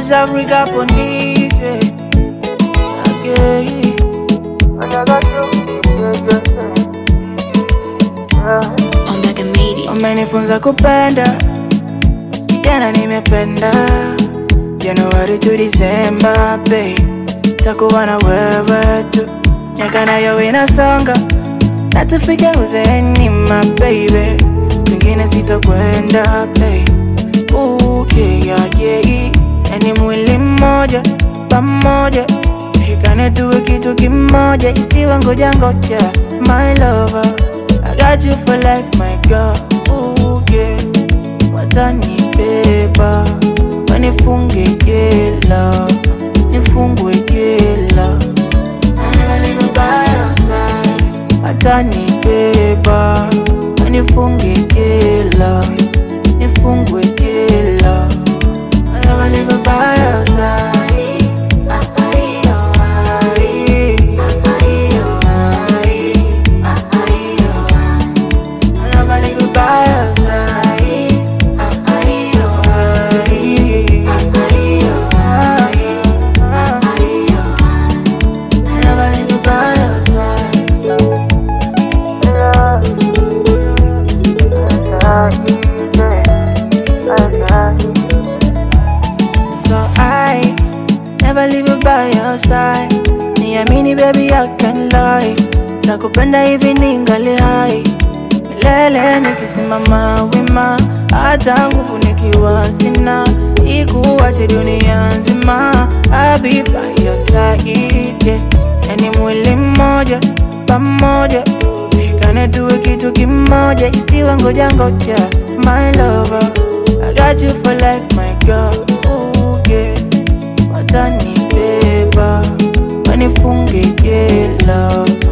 East Africa police, yeah. Okay. Ombaga made it. Umenifunza kupenda, kijana nimependa. Januari to Disemba, babe, takuwa na wewe tu, miaka nayo inasonga na tufike uzeeni, my baby, kwingine sitokwenda, babe. Ooh, yeah, yeah, yeah. Yani mwili mmoja pamoja, tushikane tuwe kitu kimoja, isiwe ngoja ngoja, my lover. I got you for life, my girl. Ooh, yeah. Watanibeba wanifunge jela, nifungwe jela. I never leave you by your side. Watanibeba wanifunge jela, nifungwe jela. I never leave you by your side. I never leave you by your side. I never leave you by your side. So I never leave you by your side. Niamini baby, I can lie. Nakupenda hivi ningali hai milele, nikisimama wima, hata nguvu nikiwa sina, ikuache dunia nzima. I'll be by your side, yeah. Yani mwili mmoja pamoja, tushikane tuwe kitu kimoja, isiwe ngoja ngoja, my lover. I got you for life, my girl. Ooh, yeah. Watanibeba wanifunge jela